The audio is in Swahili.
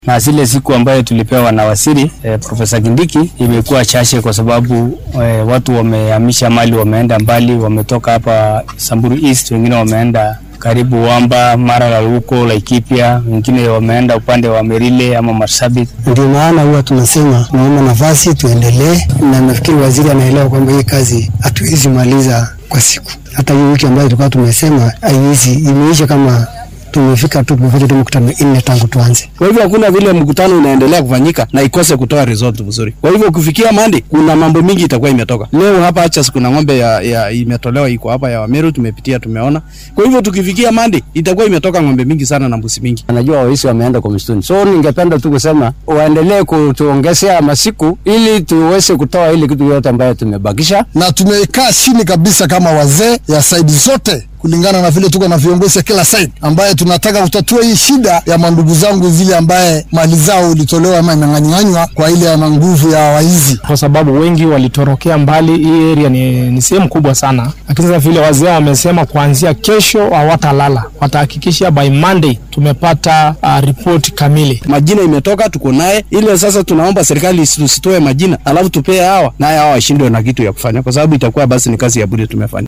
na zile siku ambayo tulipewa na waziri eh, Profesa Kindiki imekuwa chache kwa sababu eh, watu wamehamisha mali, wameenda mbali, wametoka hapa Samburu East, wengine wameenda karibu Wamba, Maralal huko Laikipia, wengine wameenda upande wa Merile ama Marsabit. Ndio maana huwa tunasema naomba nafasi tuendelee, na nafikiri waziri anaelewa kwamba hii kazi hatuwezi maliza kwa siku. Hata hii wiki ambayo tulikuwa tumesema haiwezi, imeisha kama tumefika tu tumefanya tu mkutano nne tangu tuanze. Kwa hivyo hakuna vile mkutano inaendelea kufanyika na ikose kutoa result vizuri. Kwa hivyo kufikia Monday kuna mambo mingi itakuwa imetoka. Leo hapa Achas kuna ng'ombe ya, ya imetolewa iko hapa ya Wameru tumepitia tumeona. Kwa hivyo tukifikia Monday itakuwa imetoka ng'ombe mingi sana na mbuzi mingi. Najua wahisi wameenda kwa msituni, so ningependa tu kusema waendelee kutuongezea masiku ili tuweze kutoa ile kitu yote ambayo tumebakisha. na tumekaa chini kabisa kama wazee ya saidi zote kulingana na vile tuko na viongozi ya kila side ambaye tunataka kutatua hii shida ya mandugu zangu zile ambaye mali zao ilitolewa ama imeng'anyang'anywa kwa ile ana nguvu ya waizi. kwa sababu wengi walitorokea mbali. Hii area ni, ni sehemu kubwa sana, lakini sasa vile wazee wamesema kuanzia kesho hawatalala, watahakikisha by Monday tumepata uh, ripoti kamili. Majina imetoka tuko naye, ile sasa tunaomba serikali isitoe majina alafu tupee hawa naye hawa washindwe na kitu ya kufanya, kwa sababu itakuwa basi ni kazi ya bure tumefanya.